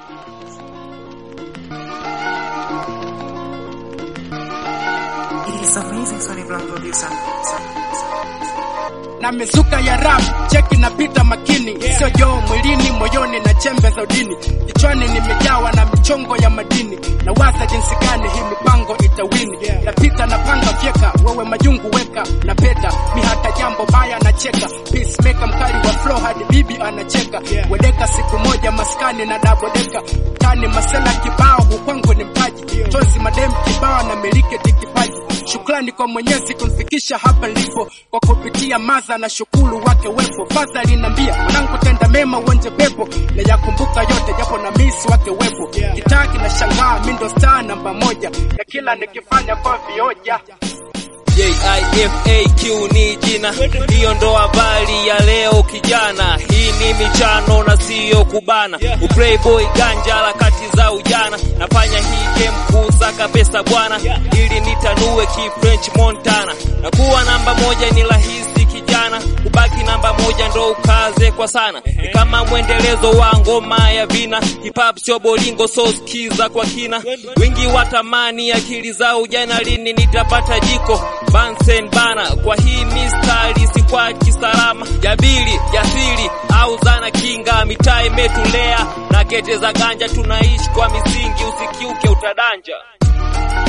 He's amazing, Sonny Brown producer. na mizuka ya rap cheki napita makini sio joo mwilini moyoni na chembe za udini kichwani nimejawa na michongo ya madini na waza jinsi gani hii mipango itawini napita na panga fyeka wewe majungu weka na peta mi hata jambo baya nacheka peacemaker mkali wa flow hadi bibi anacheka wedeka siku moja maskani na dabodeka tani masela kibao hukwangu ni mpaji tozi madem kibao na miliki tikipaji Shukrani kwa Mwenyezi kunifikisha hapa nilipo, kwa kupitia maza na shukuru wake wepo. Faza linambia mwanangu, tenda mema uonje pepo, na yakumbuka yote japo na misi wake wepo. Kitaa kinashangaa mi ndo star namba moja, na kila nikifanya kwa vioja JIFAQ ni jina, hiyo ndo habari ya leo kijana. Hii ni michano na siyo kubana, uplayboy ganja harakati za ujana. Nafanya hii game kusaka pesa bwana, ili nitanue ki French Montana. Na kuwa namba moja ni rahisi kijana, kubaki namba moja ndo ukaze kwa sana. Ni kama mwendelezo wa ngoma ya vina, hip hop sio bolingo, so skiza kwa kina. Wingi watamani akili za ujana, lini nitapata jiko Bansen bana kwa hii mistari si kwa kisalama jabili jasiri au zana kinga mitaa imetulea na kete za ganja tunaishi kwa misingi usikiuke utadanja